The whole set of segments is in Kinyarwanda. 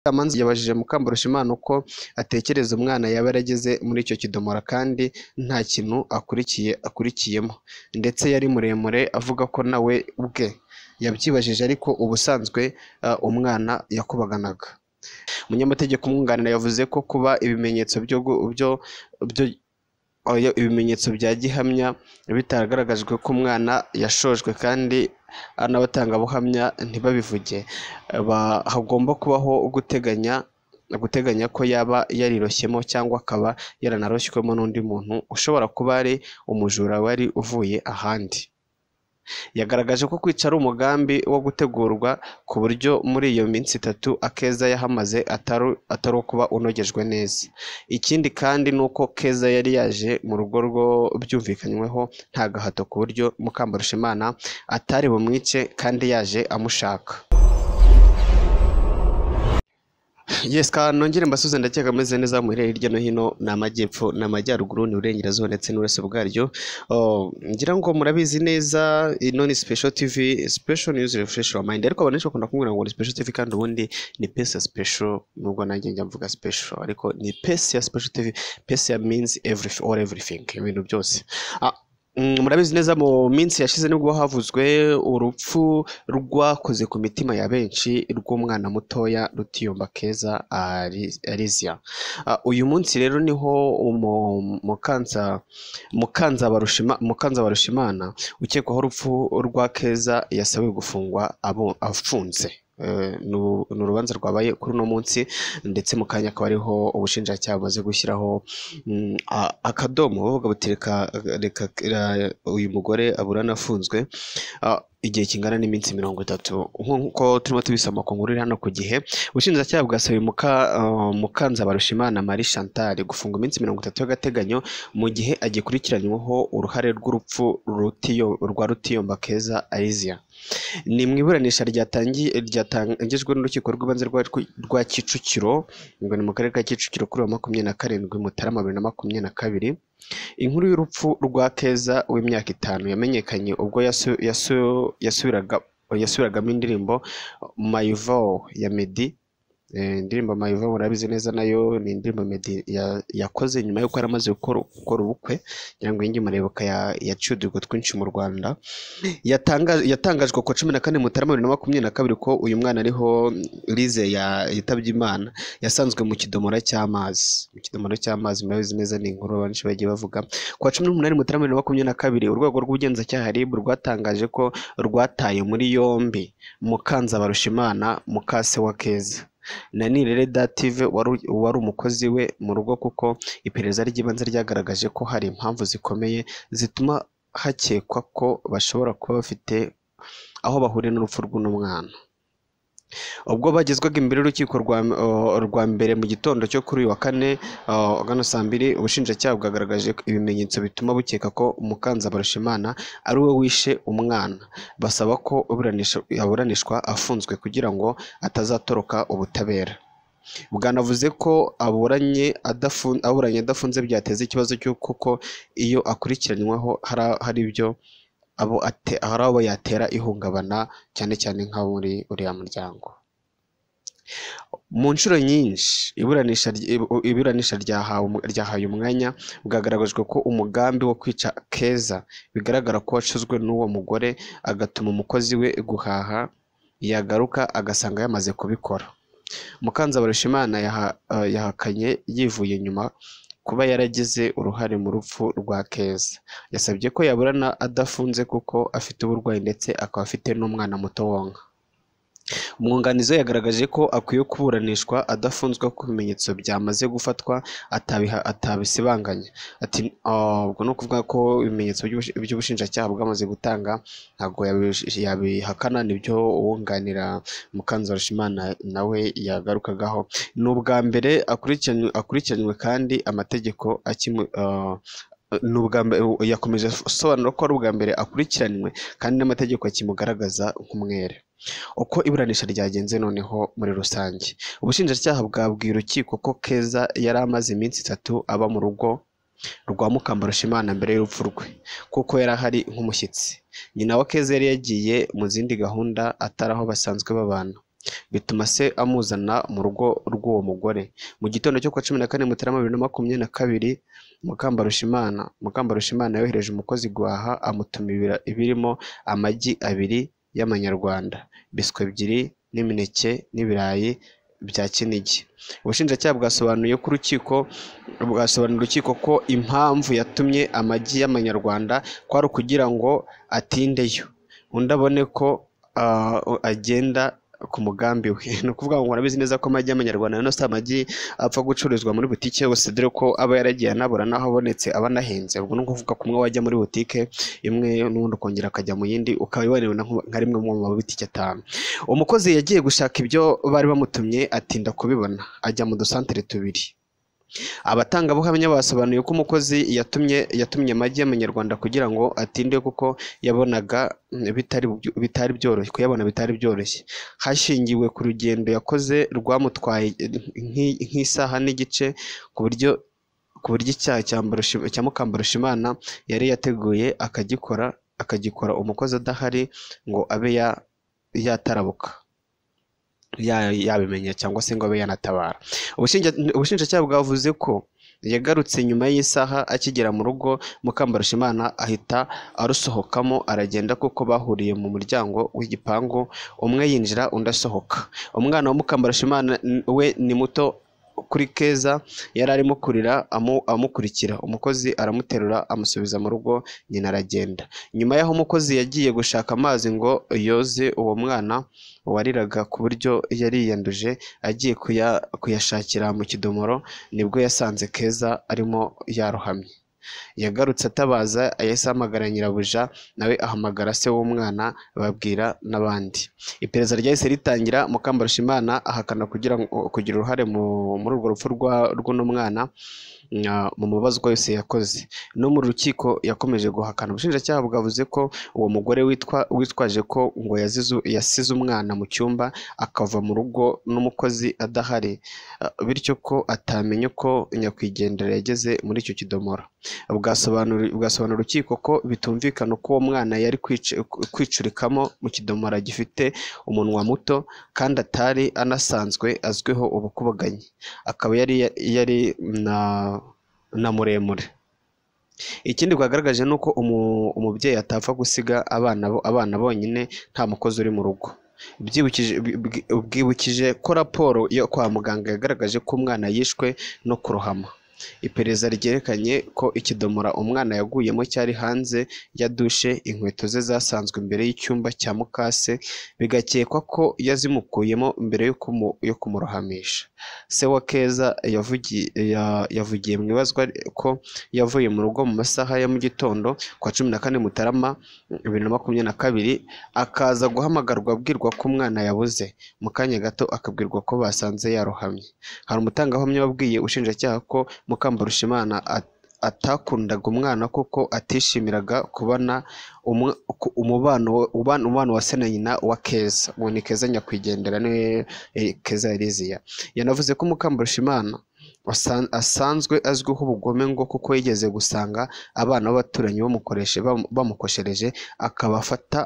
Kamanzi yabajije Mukambarushimana uko atekereza umwana yaba yarageze muri icyo kidomoro kandi nta kintu akurikiye akurikiyemo ndetse yari muremure avuga ko nawe ubwe yabyibajije ariko ubusanzwe umwana yakubaganaga umunyamategeko umwunganira yavuze ko kuba ibimenyetso byo byo byo oya, ibimenyetso bya gihamya bitagaragajwe ko umwana yashojwe kandi n'abatangabuhamya ntibabivuge ba- hagomba kubaho guteganya guteganya ko yaba yariroshyemo cyangwa akaba yaranaroshywemo n'undi muntu ushobora kuba ari umujura wari uvuye ahandi yagaragaje ko kwica ari umugambi wo gutegurwa ku buryo muri iyo minsi itatu akeza yahamaze atari atari ukuba unogejwe neza ikindi kandi ni uko keza yari yaje mu rugo rwo byumvikanyweho nta gahato ku buryo mukambarushimana atari bumwice kandi yaje amushaka Yes, ka nongere mbasuze ndakeka meze neza mu irere hirya no hino ni amajyepfo ni amajyaruguru ni uburengerazuba ndetse n'ubureso bwaryo Oh, ngira ngo murabizi neza ino ni special tv special news refresh your mind ariko abantu benshi bakunda kumbwira ngo ni special tv kandi ubundi ni pesa special nubwo nanjye njya mvuga special ariko ni pesa ya special tv pesa ya means every all everything ibintu byose ah, mm, murabizi neza mu minsi yashize nibwo havuzwe urupfu rwakoze ku mitima ya benshi rw'umwana mutoya rutiyomba keza Ari- Alizia. Ah, uyu munsi rero niho umu- mukanza mukanzabarushima mukanzabarushimana ukekwaho urupfu rwa keza yasabiwe gufungwa abo- afunze Eh, ni u- ni urubanza rwabaye kuri uno munsi ndetse mu kanya akaba ariho ubushinjacyaha bumaze gushyiraho mm, a- akadomo bavuga buti reka reka ra- uyu mugore aburana afunzwe Ah, igihe kingana n'iminsi mirongo itatu nk'uko turimo tubisoma ku nkuru iri hano ku gihe ubushinjacyaha bwasabiye muka ah, mukanzabarushimana marie chantal gufunga iminsi mirongo itatu y'agateganyo mu gihe agikurikiranyweho uruhare rw'urupfu rutiyo rwa rutiyomba keza Alizia ni mu iburanisha ryatangi- ryatangijwe n'urukiko rw'ibanze rwa rwa kicukiro ngo ni mu karere ka kicukiro kuri wa makumyabiri na karindwi mutarama bibiri na makumyabiri na kabiri inkuru y'urupfu rwa keza w'imyaka itanu yamenyekanye ubwo yasu- yasu- yasubiraga yasubiragamo indirimbo my vow ya meddy Eh, indirimbo my vow murabizi neza nayo ni indirimbo meddy ya- yakoze nyuma y'uko yari amaze gukora gukora ubukwe kugira ngo yinjye murebuka ya- yaciye uduhigo twinshi mu rwanda Yatanga- yatangajwe ku wa cumi na kane mutarama bibiri na makumyabiri na kabiri ko uyu mwana ariho lize ya yitabye imana yasanzwe mu kidomoro cy'amazi mu kidomoro cy'amazi murabizi neza ni inkuru benshi bagiye bavuga ku wa cumi n'umunani mutarama bibiri na makumyabiri na kabiri urwego rw'ubugenzacyaha ribu rwatangaje ko rwataye muri yombi mukanzabarushimana mukase wa keza na nirere dative wari wari umukozi we mu rugo kuko iperereza ry'ibanze ryagaragaje ko hari impamvu zikomeye zituma hakekwa ko bashobora kuba bafite aho bahuriye n'urupfu rw'uno mwana ubwo bagezwaga imbere y'urukiko rwa uh, rwa mbere mu gitondo cyo kuri uyu wa kane uh, agana saa mbiri ubushinjacyaha bwagaragaje ibimenyetso bituma bukeka ko mukanzabarushimana ari we wishe umwana basaba ko uburanisha- aburanishwa afunzwe kugira ngo atazatoroka ubutabera bwanavuze ko aburanye adafunze aburanye adafunze byateza ikibazo cy'uko ko iyo akurikiranyweho hari hari ibyo abo ate hari abo yatera ihungabana cyane cyane nk'abo muri uriya muryango mu nshuro nyinshi iburanisha ry- ibu- iburanisha ryahawe umu- ryahaye umwanya bwagaragajwe ko umugambi wo kwica keza bigaragara ko wacuzwe n'uwo mugore agatuma umukozi we guhaha yagaruka agasanga yamaze kubikora mukanzabarushimana yaha- ah, yahakanye yivuye inyuma kuba yaragize uruhare mu rupfu rwa keza yasabye ko yaburana adafunze kuko afite uburwayi ndetse akaba afite n'umwana muto wonka umwunganizi we yagaragaje ko akwiye kuburanishwa adafunzwe ku bimenyetso byamaze gufatwa atabiha- atabisibanganya ati "Ah, ubwo ni ukuvuga ko ibimenyetso by'ubushi- by'ubushinjacyaha bwamaze gutanga ntabwo yabish- yabihakana nibyo uwunganira mukanzarushimana nawe yagarukagaho ni ubwa mbere akurikiranywe akurikiranywe kandi amategeko akimu ah, ni ubwa mbere yakomeje asobanura ko ari ubwa mbere akurikiranywe kandi n'amategeko akimugaragaza nk'umwere uko iburanisha ryagenze noneho muri rusange ubushinjacyaha bwabwiye urukiko ko keza yari amaze iminsi itatu aba mu rugo rwa mukambarushimana mbere y'urupfu rwe kuko yari ahari nk'umushyitsi nyina wa keza yari yagiye mu zindi gahunda atari aho basanzwe babana bituma se amuzana mu rugo rw'uwo mugore mu gitondo cyo kuwa cumi na kane mutarama bibiri na makumyabiri na kabiri mukambarushimana mukambarushimana yohereje umukozi guhaha amutuma ibira- ibirimo amagi abiri y'amanyarwanda biswi ebyiri n'imineke n'ibirayi bya kinigi ubushinjacyaha bwasobanuye ko urukiko bwasobanurira urukiko ko impamvu yatumye amagi y'amanyarwanda kwari ukugira ngo atindeyo undi abone ko ah, agenda ku mugambi we ni ukuvuga ngo murabizi neza ko amagi y'amanyarwanda rero si amagi apfa gucururizwa muri butike yose dore ko aba yaragiye anabura n'aho abonetse aba anahenze ubwo ni ukuvuga ko umwe wajya muri butike imwe n'ubundi ukongera akajya mu yindi ukaba ibonewe nka rimwe mu mabutike atanu umukozi yagiye gushaka ibyo bari bamutumye atinda kubibona ajya mu dusantere tubiri abatangabuhamya basobanuye ko umukozi yatumye yatumye amagi y'amanyarwanda kugira ngo atinde kuko yabonaga mm, bitari byo- bitari byoroshye kuyabona bitari byoroshye hashingiwe ku rugendo yakoze rwamutwaye eh, nk'i- nk'isaha n'igice ku buryo ku buryo icyaha cya Mbarushi- cya Mukambarushimana yari yateguye akagikora akagikora umukozi adahari ngo abe ya- yatarabuka ya- yabimenya cyangwa se ngo abe yanatabara Ubushinja- ubushinjacyaha bwavuze ko yagarutse nyuma y'isaha akigera mu rugo mukambarushimana ahita arusohokamo aragenda kuko bahuriye mu muryango w'igipangu umwe yinjira undi asohoka umwana wa mukambarushimana n- we ni muto kuri keza yari arimo kurira amu- amukurikira umukozi aramuterura amusubiza mu rugo nyina aragenda nyuma y'aho umukozi yagiye gushaka amazi ngo yoze uwo mwana wariraga ku buryo yariyanduje agiye kuya- kuyashakira mu kidomoro nibwo yasanze keza arimo yarohamye yagarutse atabaza yahise ahamagara nyirabuja nawe ahamagara se w'umwana babwira n'abandi iperereza ryahise ritangira mukambarushimana ahakana kugira ngo- kugira uruhare mu- muri urwo rupfu rwa- rw'uno mwana na- mu mabazwa yose yakoze no mu rukiko yakomeje guhakana ubushinjacyaha bwavuze ko uwo mugore witwa witwaje ko ngo yazizu- yasize umwana mu cyumba akava mu rugo n'umukozi adahari ah, bityo ko atamenye ko nyakwigendera yageze muri icyo kidomoro bwasobanuri- bwasobanura urukiko ko bitumvikana uko uwo mwana yari kwici- kwicurikamo mu kidomoro gifite umunwa muto kandi atari anasanzwe azwiho ubukubaganyi akaba yari yari na na muremure ikindi bwagaragaje ni uko umu- umubyeyi atapfa gusiga abana bo- abana bonyine nta mukozi uri mu rugo Byibukije- bwi- bwi- bwibukije ko raporo yo kwa muganga yagaragaje ko umwana yishwe no kurohama iperereza ryerekanye ko ikidomora umwana yaguyemo cyari hanze ya dushe inkweto ze zasanzwe imbere y'icyumba cya mukase bigakekwa ko yazimukuyemo mbere yo kumu- yo kumurohamisha se wa keza yavugiye ya- yavugiye mu ibazwa ko yavuye mu rugo mu masaha ya mu gitondo ku wa cumi na kane mutarama bibiri na makumyabiri na kabiri akaza guhamagarwa abwirwa ko umwana yabuze mu kanya gato akabwirwa ko basanze yarohamye hari umutangahamya wabwiye ushinjacyaha ko mukambarushimana at- atakundaga umwana kuko atishimiraga kubana umu- ku- umubano we- ubana- umubano wa se na nyina wa keza uwo ni keza nyakwigendera niwe eh, keza eliziya yanavuze ko mukambarushimana asan- asanzwe azwiho ubugome ngo kuko yigeze gusanga abana b'abaturanyi bamukoreshe bamu- bamukoshereje akabafata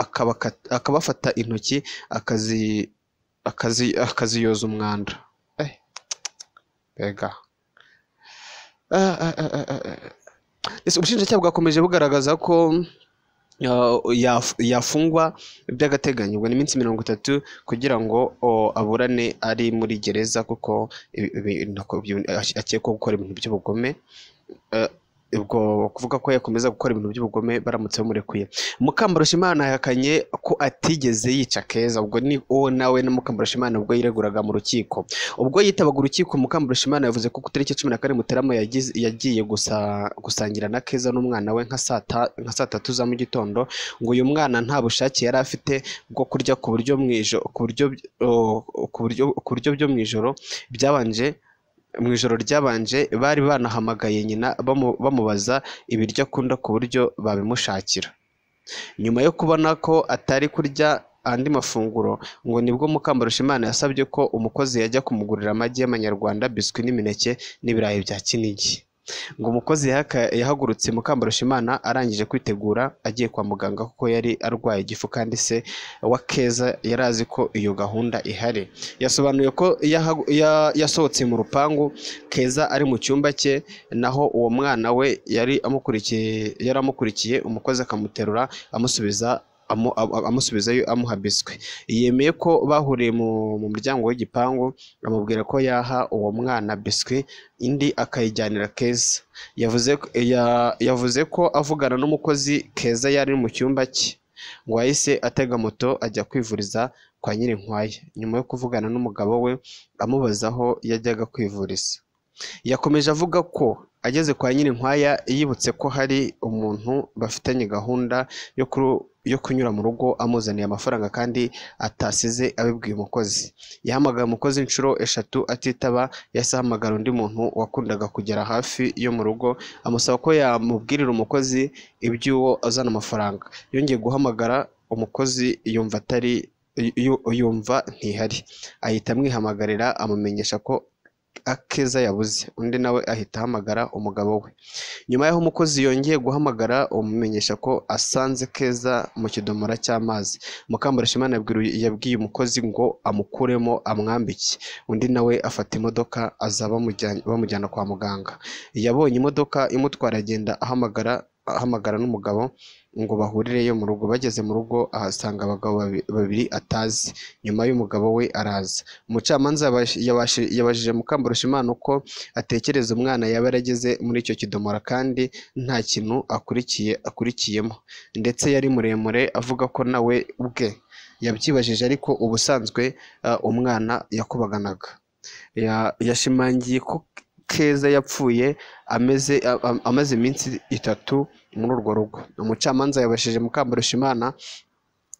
akabaka- akabafata intoki akazi akazi akaziyoza umwanda Eh, mbega Ah, ah, ah, ah, ah, ah. Ese ubushinjacyaha bwakomeje bugaragaza ko uh, yaf- yafungwa by'agateganyo ubwo ni iminsi mirongo itatu kugira ngo o, aburane ari muri gereza kuko ibi- ibi- nako- byu- akekwaho gukora ibintu by'ubugome Eh, ubwo kuvuga ko yakomeza gukora ibintu by'ubugome baramutse bamurekuye mukambarushimana yahakanye ko atigeze yica keza ubwo ni uwo nawe na mukambarushimana ubwo yireguraga mu rukiko ubwo yitabaga urukiko mukambarushimana yavuze ko ku itariki cumi na kane mutarama yagize- yagiye gusa gusangira na keza n'umwana we nka saa ta- nka saa tatu za mu gitondo ngo uyu mwana nta bushake yari afite bwo kurya ku buryo mu ijo- ku buryo o, ku buryo ku buryo byo mu ijoro byabanje mu ijoro ryabanje bari banahamagaye nyina bamu- bamubaza ibiryo akunda ku buryo babimushakira nyuma yo kubona ko atari kurya andi mafunguro ngo nibwo mukambarushimana yasabye ko umukozi yajya kumugurira amagi y'amanyarwanda biswi n'imineke n'ibirayi bya kinigi ngo umukozi yahaka- yahagurutse mukambarushimana arangije kwitegura agiye kwa muganga kuko yari arwaye igifu kandi se wa keza yari azi ko iyo gahunda ihari yasobanuye ko yahagu- ya- yasohotse mu rupangu keza ari mu cyumba cye naho uwo mwana we yari amukurikiye yari amukurikiye umukozi akamuterura amusubiza amu- amu- amusubizayo amuha biswi yemeye ko bahuriye mu mu muryango w'igipangu amubwira ko yaha uwo mwana biswi indi akayijyanira keza yavuze ko- ya- yavuze ko avugana n'umukozi keza yari mu cyumba cye ngo yahise atega moto ajya kwivuriza kwa Nyirinkwaya nyuma yo kuvugana n'umugabo we amubaza aho yajyaga kwivuriza yakomeje avuga ko ageze kwa Nyirinkwaya yibutse ko hari umuntu bafitanye gahunda yo kuru- yo kunyura mu rugo amuzaniye amafaranga kandi atasize abibwiye umukozi yahamagaye umukozi inshuro eshatu atitaba yahise ahamagara undi muntu wakundaga kugera hafi yo mu rugo amusaba ko yamubwirira umukozi iby'uwo azana amafaranga yongeye guhamagara umukozi yumva atari yu- yumva ntihari ahita amwihamagarira amumenyesha ko akeza yabuze undi nawe ahita ahamagara umugabo we nyuma y'aho umukozi yongeye guhamagara umumenyesha ko asanze keza mu kidomora cy'amazi mukambarashimana yabwiru- yabwiye umukozi ngo amukuremo amwambike undi nawe afata imodoka aza bamujyanye- bamujyana kwa muganga yabonye imodoka imutwara agenda ahamagara ahamagara n'umugabo ngo bahurireyo mu rugo bageze mu rugo ahasanga abagabo babi- babiri atazi nyuma y'umugabo we araza umucamanza yabash- yabashi- yabajije mukambarushimana uko atekereza umwana yaba yarageze muri icyo kidomora kandi nta kintu akurikiye akurikiyemo ndetse yari muremure avuga ko nawe ubwe yabyibajije ariko ubusanzwe ah, umwana yakubaganaga Ya- yashimangiye ko keza yapfuye ameze a- a- amaze iminsi itatu muri urwo rugo umucamanza yabashije mukambarushimana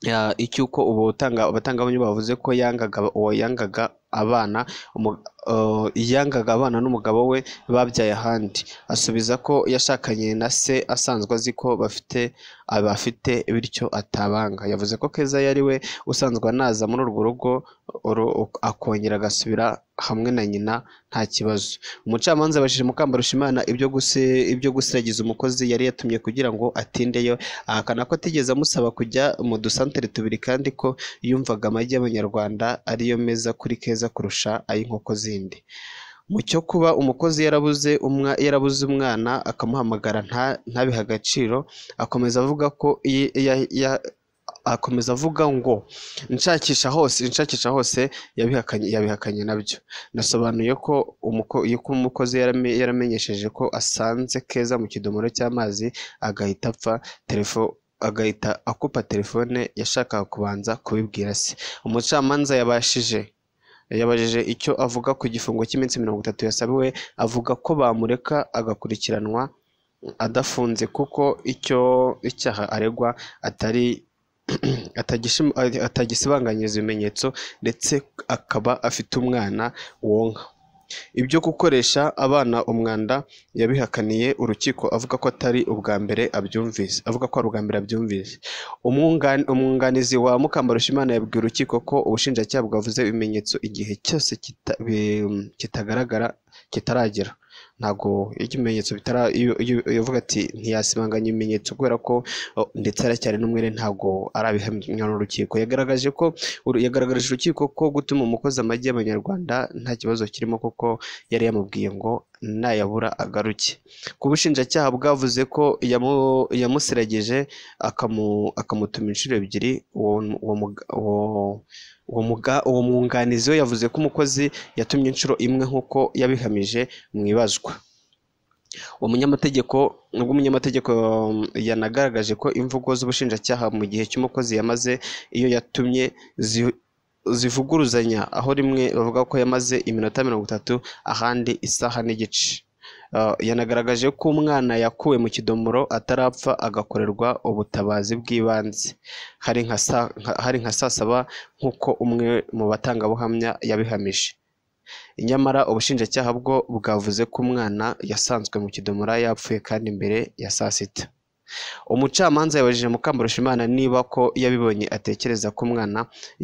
ya- icy'uko ubu batanga abatangabuhamya bavuze ko yangaga uwo yangaga abana umu- eh, yangaga abana n'umugabo we babyaye ahandi asubiza ko yashakanye na se asanzwe azi ko bafite abafite bityo atabanga yavuze ko keza yari we usanzwe anaza muri urwo rugo uru- akongera agasubira hamwe na nyina nta kibazo umucamanza abajije mukambarushimana ibyo guse ibyo gusiragiza umukozi yari yatumye kugira ngo atindeyo ahakana ko atigeze amusaba kujya mu dusantere tubiri kandi ko yumvaga amagi y'abanyarwanda ariyo meza kuri keza kurusha ay'inkoko zindi mu cyo kuba umukozi yarabuze umwa yarabuze umwana akamuhamagara nta ntabihe agaciro akomeza avuga ko iyi- ya- ya- akomeza avuga ngo nshakisha hose nshakisha hose yabihakanye yabihakanye nabyo nasobanuye ko umuko- ko umukozi yarame- yaramenyesheje ko asanze keza mu kidomoro cy'amazi agahita apfa telefone agahita akupa telefone yashakaga kubanza kubibwira se umucamanza yabashije yabajije icyo avuga ku gifungo cy'iminsi mirongo itatu yasabiwe avuga ko bamureka agakurikiranwa adafunze kuko icyo icyaha aregwa atari atagishim- atagisibanganyiriza ibimenyetso ndetse akaba afite umwana wonka ibyo gukoresha abana umwanda yabihakaniye urukiko avuga ko atari ubwa mbere abyumvise avuga ko ari ubwa mbere abyumvise Umwungan- umwunganizi wa mukambarushimana yabwiye urukiko ko ubushinjacyaha bwavuze ibimenyetso igihe cyose kita- bi- kitagaragara kitaragera ntabwo iyo ibimenyetso bitara iyo iyo- iyo uvuga ati ntiyasimanganya ibimenyetso kubera ko o, ndetse aracyari n'umwere ntabwo arabihamya n'urukiko yagaragaje ko uru- yagaragarije urukiko ko gutuma umukozi amagi y'abanyarwanda nta kibazo kirimo kuko yari yamubwiye ngo nayabura agaruke ku bushinjacyaha bwavuze ko yamu- yamusiragije akamu- akamutuma inshuro ebyiri uwo uwo muga- uwo- uwo muga- uwo mwunganizi we yavuze ko umukozi yatumye inshuro imwe nk'uko yabihamije mu ibazwa uwo munyamategeko ubwo umunyamategeko um, yanagaragaje ko imvugo z'ubushinjacyaha mu gihe cy'umukozi yamaze iyo yatumye zi- zivuguruzanya aho rimwe bavuga ko yamaze iminota mirongo itatu ahandi isaha n'igice Uh, yanagaragaje ko umwana yakuwe mu kidomoro atarapfa agakorerwa ubutabazi bw'ibanze hari nka saa- nka- hari nka saa saba nk'uko umwe mu batangabuhamya yabihamije nyamara ubushinjacyaha bwo bwavuze ko umwana yasanzwe mu kidomora yapfuye kandi mbere ya saa sita umucamanza yabajije mukambarushimana niba ko yabibonye atekereza ko umwana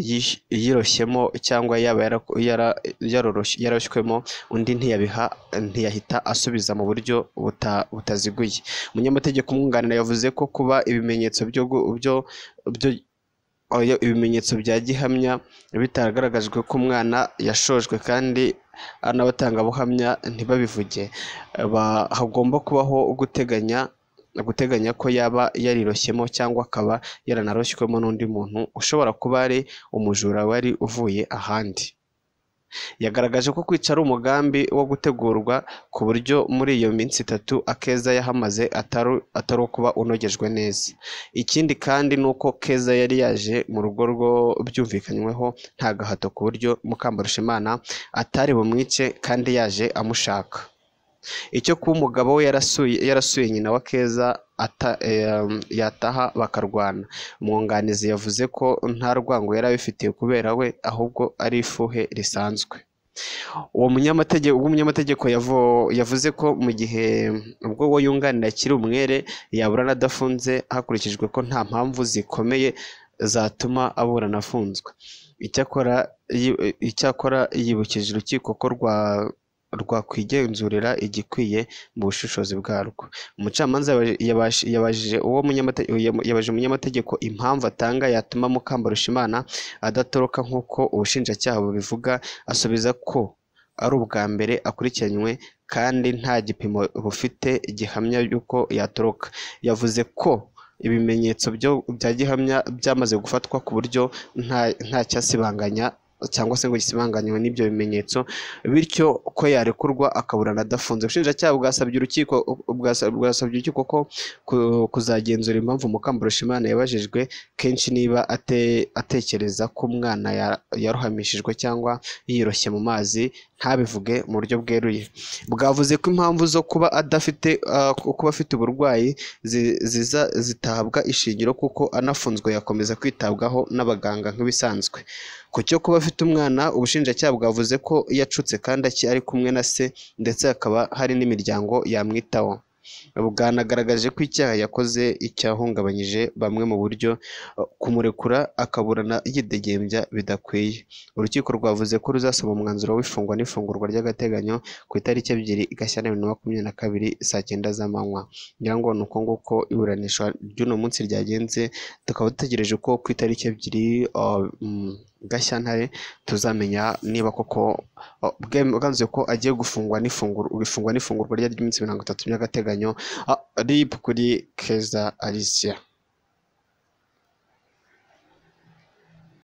yish- yiroshyemo cyangwa yaba yara- yara- yarorosh- yaroshywemo undi ntiyabiha ntiyahita asubiza mu buryo buta- butaziguye umunyamategeko umwunganira yavuze ko kuba ibimenyetso byo gu- byo- byo- oya, ibimenyetso bya gihamya bitagaragajwe ko umwana yashojwe kandi n'abatangabuhamya ntibabivuge ba- hagomba kubaho guteganya guteganya ko yaba yariroshyemo cyangwa akaba yaranaroshywemo n'undi muntu ushobora kuba ari umujura wari uvuye ahandi yagaragaje ko kwica ari umugambi wo gutegurwa ku buryo muri iyo minsi itatu akeza yahamaze atari atari ukuba unogejwe neza ikindi kandi ni uko keza yari yaje mu rugo rwo byumvikanyweho nta gahato ku buryo mukambarushimana atari bumwice kandi yaje amushaka icyo kuba umugabo we yarasuye yarasuye nyina wa keza ata- em, yataha bakarwana umwunganizi yavuze ko nta rwango yari abifitiye kubera we ahubwo ari ifuhe risanzwe uwo munyamategeko ubwo umunyamategeko yavo- yavuze ko mu gihe ubwo we yunganira akiri umwere yaburana adafunze hakurikijwe ko nta mpamvu zikomeye zatuma aburana afunzwe icyakora yi- icyakora yibukije urukiko ko rwa rwakwigenzurira igikwiye mu bushishozi bwarwo umucamanza yaba- yabash- yabajije uwo munyamate- yam- yabajije umunyamategeko impamvu atanga yatuma mukambarushimana adatoroka nk'uko ubushinjacyaha bubivuga asubiza ko ari ubwa mbere akurikiranywe kandi nta gipimo bufite gihamya y'uko yatoroka yavuze ko ibimenyetso byo- bya gihamya byamaze gufatwa ku buryo nta nta cyasibanganya cyangwa se ngo gisibanganywe n'ibyo bimenyetso bityo ko yarekurwa akaburana adafunze ubushinjacyaha bwasabye urukiko bwasa- bwasabye urukiko ko ku- kuzagenzura impamvu mukambarushimana yabajijwe kenshi niba ate- atekereza ko umwana ya- yarohamishijwe cyangwa yiroshye mu mazi ntabivuge mu buryo bweruye bwavuze ko impamvu zo kuba adafite ah, kuba afite uburwayi zi- ziza zitahabwa ishingiro kuko anafunzwe yakomeza kwitabwaho n'abaganga nk'ibisanzwe ku cyo kuba afite umwana ubushinjacyaha bwavuze ko yacutse kandi aki- ari kumwe na se ndetse hakaba hari n'imiryango yamwitaho bwanagaragaje ko icyaha yakoze icyahungabanyije bamwe mu buryo eh, kumurekura akaburana yidegembya bidakwiye urukiko rwavuze ko ruzasaba umwanzuro w'ifungwa n'ifungurwa ry'agateganyo ku itariki ebyiri gashyantare bibiri na makumyabiri na kabiri saa cyenda z'amanywa ngira ngo ni uko nguko iburanisha ry'uno munsi ryagenze tukaba dutegereje ko ku itariki ebyiri ah, mm, gashyantare tuzamenya niba koko ah, bwem- bwanzuye ko agiye gufungwa n'ifungurwa gufungwa n'ifungurwa ryari ry'iminsi mirongo itatu by'agateganyo ah, rip kuri keza alicia